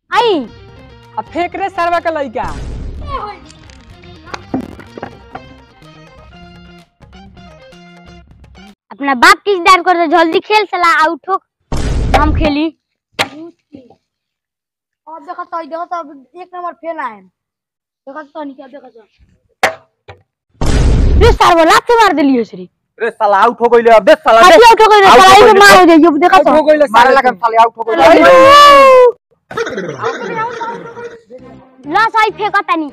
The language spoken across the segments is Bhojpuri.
आई आ फेंक रे सरवा का लइका अपना बाप किस डाल कर दो जल्दी खेल सला आउट हो हम खेली अब देखो तो देखो तो अब एक नंबर फेल आए देखो तो नहीं क्या देखो तो रे सर वो लात मार दिलियो श्री रे साला आउट हो गइले अबे साला काटी आउट हो गई Out हो सलाई गइले। में मार दे ये देखा हो तो गइले मारे साले लगा के। साले आउट हो गइले ला साई फेंका तनी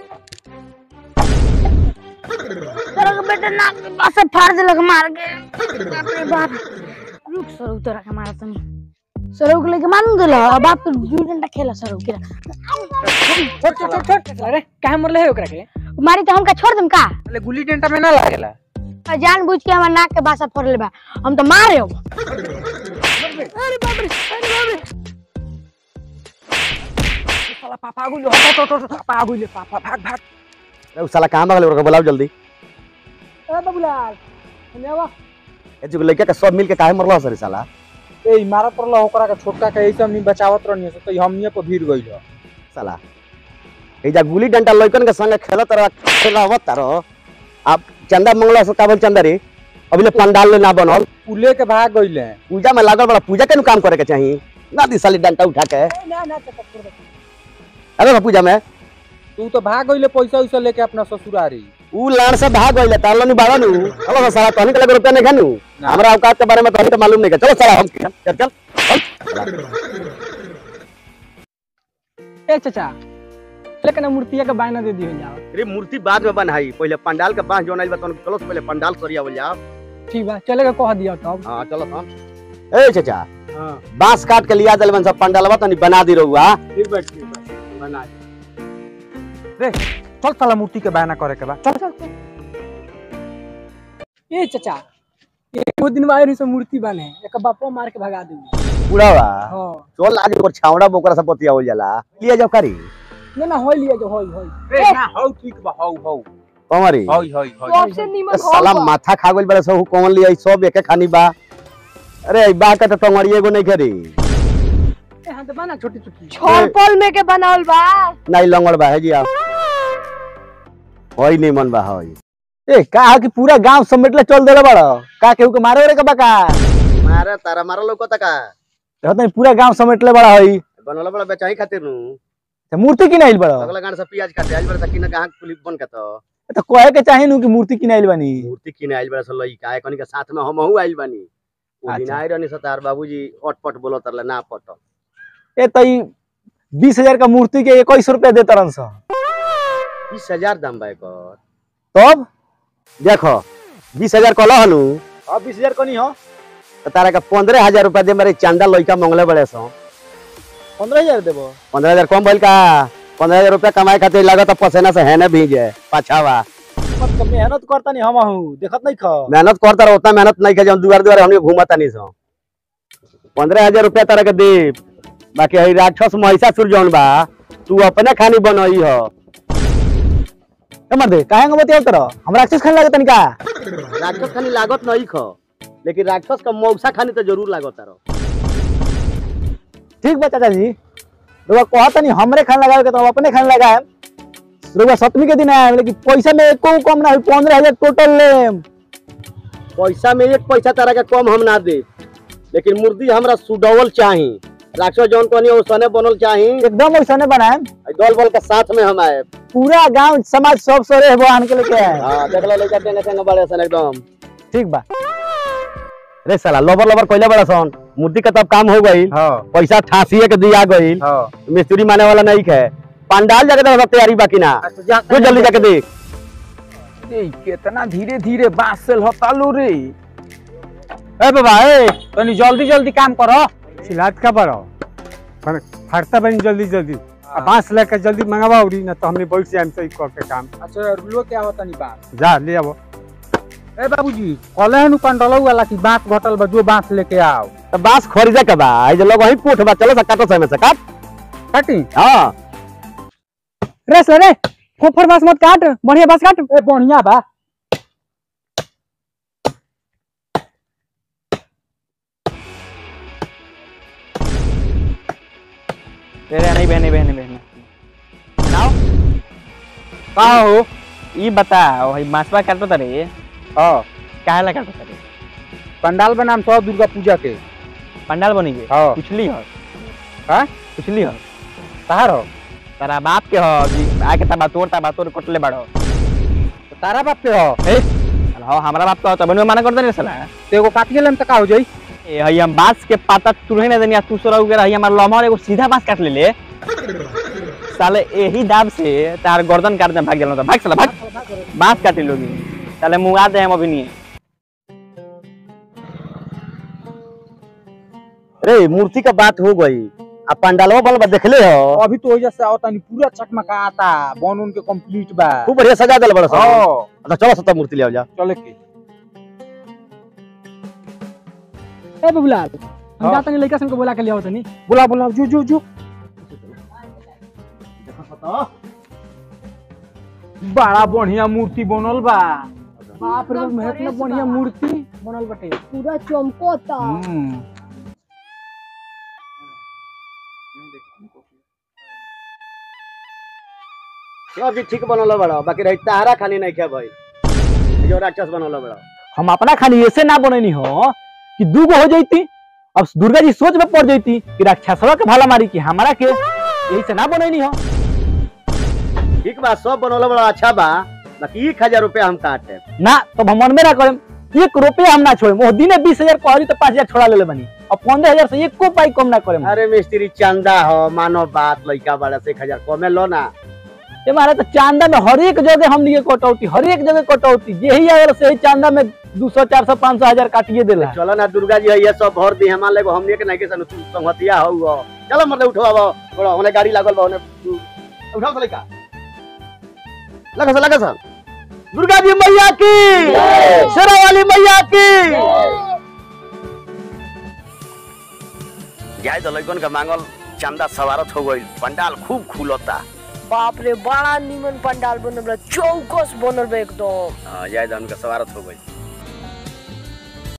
तेरा के बेटा नाक में बस फाड़ दे लग मार के बाप रे बाप रुक सर उतर के मारा तनी सर के लेके मान दे ला बाप तो दू घंटा खेला सर के छोड़ छोड़ छोड़ छोड़ अरे काहे मरले है ओकरा के मारी तो हमका छोड़ दम का साले गुल्ली डंडा में ना लागेला जान बुझ के हमार नाक के बासा फोड़ बा हम तो मारे हो अरे बाप रे अरे बाप रे साला पापा गुलो हट हट हट पापा गुलो पापा भाग भाग अरे उ साला कहाँ भागल ओकरा के बुलाओ जल्दी ए बाबूलाल हमें आवा ए जो लड़का के सब मिल के काहे मरलो सर साला ए मारा पड़ला ओकरा के छोटका के ऐसे हमनी बचावत रहनी से तो हमनी पे भीड़ गइल ह। साला ए जा गुली डंडा लड़कन के संग खेलत रह खेलावत रह आप चंदा मंगला से काबल चंदा रे अभी ले पंडाल ले ना बनल पुले के भाग गइले पूजा में लागल बड़ा पूजा के नु काम करे के चाहिए ना दी साली डंडा उठा के ना ना चक्कर छोड़ दे अरे पूजा में तू तो भाग गइले पैसा वैसा लेके अपना ससुरारी उ लाड़ से भाग गइले तालो नी बाड़ा नु चलो साला तहनी के लगे रुपया नहीं खानु ना। हमरा औकात के बारे में तहनी तो मालूम नहीं के चलो साला हम चल चल चल ए चाचा लेकिन मूर्तिया के बायना दे दियो जाओ अरे मूर्ति बाद में बनाई पहले पंडाल के पास जोन आइल बा तहनी चलो पहले पंडाल सरियावल जाओ ठीक बा चलेगा कह दिया तब हां चलो हम ए चाचा हां बांस काट के लिया दलवन सब पंडालवा तनी बना दी रहुआ ठीक बा ठीक बा बना रे चल साला मूर्ति के बयाना करे के बा चल चल चल ए चाचा एक दिन बाद रही से मूर्ति बने एक बापो मार के भगा देंगे बुढ़ावा हां चल आज ओकर छावड़ा बोकरा सब पतिया हो जाला लिया जाओ करी ना ना होई लिया जो होई होई रे ना हौ ठीक बा हौ हौ कमरी हौ हौ हौ सबसे नीमन हो साला माथा खा गइल बड़े सब कौन लिया सब एके खानी बा अरे ई बा के तो टंगड़ी एगो नहीं करी ए हां तो बना छोटी छोटी छड़पल में के बनावल बा नहीं लंगड़ बा है जी आप होई नहीं मन बा होई ए का कि पूरा गांव समेटले चल देले बड़ का केहू के मारे रे के बा का मारे तारा मारा लोग तका देखत नहीं पूरा गांव समेटले बड़ा हई बनला बड़ा बेचाई खातिर नु ते मूर्ति की नाइल बड़ा अगला गांड से प्याज काटे आइल बड़ा सकीना गाहक पुलिस बन के तो तो कहे के चाहे नु कि मूर्ति की नाइल बनी मूर्ति किने आइल बड़ा से लई का कनी के साथ में हमहू आइल बानी ओ दिन अच्छा। आइ रहनी सतार बाबूजी अटपट बोलो तरले ना पट ए तई बीस हजार का मूर्ति के इक्कीस रुपया दे तरन सा बीस हजार दाम बा एकर तब देखो बीस हजार कहलो हनु अब बीस हजार कनी हो तो तारा के पंद्रह हजार रुपया दे मेरे चंदा लइका मंगले बड़े सो पंद्रह हजार देबो पंद्रह हजार कम भइल का पंद्रह हजार रुपया कमाए खातिर लागत पसेना से है ना भीगे पाछावा मत कम मेहनत करता नहीं हम हूं देखत नहीं खा मेहनत करता रहो उतना मेहनत नहीं कर दुआर दुआर हमने घूमता नहीं सो पंद्रह हजार रुपया तारा के दे बाकी हई राक्षस महिषासुर जौन बा तू अपने खानी बनई हो ए मर्दे काहे के बतियाव तर हम राक्षस खाने लागत नहीं का राक्षस खानी लागत नहीं खो लेकिन राक्षस का मौसा खानी तो जरूर लागत रहो ठीक बा चाचा जी रुआ कहता नहीं हमरे खाने लगावे के तो हम अपने खाने लगाए रुआ सप्तमी के दिन आए लेकिन पैसा में एको कम ना हुई पंद्रह हजार टोटल लेम पैसा में एक पैसा तारा के कम हम ना दे लेकिन मुर्दी हमरा सुडवल चाही राक्षस जौन कहनी ओसने बनल चाही एकदम वैसा नहीं बनाए दल बल के साथ में हम आए पूरा गांव समाज सब सरे बहन के लेके आए हाँ देख लो लइका टेंगे टेंगे बड़े सन एकदम ठीक बा रे साला लबर लबर कोइले बड़ा सन मूर्ति का तब काम हो गई हाँ पैसा ठासिए के दिया गई हाँ मिस्त्री माने वाला नहीं है पंडाल जाके देखो सब तैयारी बाकी ना तू जल्दी जाके देख ए कितना धीरे धीरे बांस से हतालू रे ए बाबा ए तनी जल्दी जल्दी काम करो सिलाट का बड़ो पर फरता बनी जल्दी जल्दी अब बांस लेकर जल्दी मंगवा उड़ी ना तो हमने बैठ जाए सही कर के काम अच्छा रुलो क्या होता नहीं बात जा ले आओ ए बाबूजी कॉले हनु पंडल वाला की बांस घटल बा जो बांस लेके आओ तो बांस खरीदे के बा आई जो लोग वही पोठ बा चलो सा काटो समय से काट काटी हाँ रे सर रे फोफर बास मत काट बढ़िया बास काट ए बढ़िया बा तेरे नहीं बहने बहने बहने नाव का हो ई बता वही मासवा काटो तरे हाँ काहे ला काटो तरे पंडाल बनाम सौ दुर्गा पूजा के पंडाल बनी गे हाँ पुछली हो हाँ? पुछली हो तार हो तारा बाप के हो कि आके तबा तोड़ तबा तोड़ कटले बड़ो तो तारा बाप के हो ए साला हो हमरा बाप का तब नु मना कर देने साला तो एगो काट गेलम त का हो जाई ए हई हम बांस के पाता तुरहे ना देनिया तू सोरा उगे रही हमार लमहर एगो सीधा बांस काट ले ले साले एही दाब से तार गर्दन काट दे भाग गेलो तो भाग साला भाग बांस काट लोगी साले मुआ दे हम अभी नहीं रे मूर्ति का बात हो गई अब पंडालवा बल देखले हो अभी तो ओजा से आवता नहीं पूरा चकमकाता बन उनके कंप्लीट बा खूब बढ़िया सजा दिल बड़ा सब हाँ अच्छा चलो सत्ता मूर्ति ले आओ जा चले के ए बबुलाल हम हाँ। जाते नहीं लड़का सन को बोला के लिया तनी बुला बुला जो जो जो बड़ा बढ़िया मूर्ति बनल बा बाप रे बाप, मेहनत ना बढ़िया मूर्ति बनल बटे पूरा चमकोता हम्म सब चीज ठीक बनल बड़ा बाकी रही तारा खाली नहीं क्या भाई जो राक्षस बनल बड़ा हम अपना खाली ऐसे ना बनैनी हो कि दू गो हो जैती अब दुर्गा जी सोच में पड़ जैती कि राक्षसवा के भाला मारी कि हमारा के यही से ना बनैनी हो ठीक बा सब बनल बड़ा अच्छा बा बाकी एक हजार रुपया हम काटे ना तब हम मन में ना करम एक रुपया हम ना छोड़े दिने बीस हजार कहरी तो पाँच हजार छोड़ा ले बनी और पंद्रह हजार से एको पाई कम ना करे अरे मिस्त्री चंदा हो मानो बात लड़का बड़ा से एक हजार कमे लो ना ये मारे तो चांदा में हर एक जगह हम लिए कटौती हर एक जगह कटौती यही अगर से ही चांदा में दो सौ चार सौ पाँच सौ हजार काटिए देला चलो ना दुर्गा जी है ये सब भर दी हमारे लेगो हमने के नहीं के सन तू संगतिया हो वो चलो मतलब उठो अब थोड़ा होने गाड़ी लागल बा होने उठाओ तो लड़का लगा सा लगा सा दुर्गा जी मैया की शेरा वाली मैया की जाए तो लड़कन का मांगल चंदा सवारत हो गई पंडाल खूब खुलता बाप रे बड़ा निमन पंडाल बनल बा चौकस बनल बा एकदम हाँ, जाए तो उनका सवारत हो गई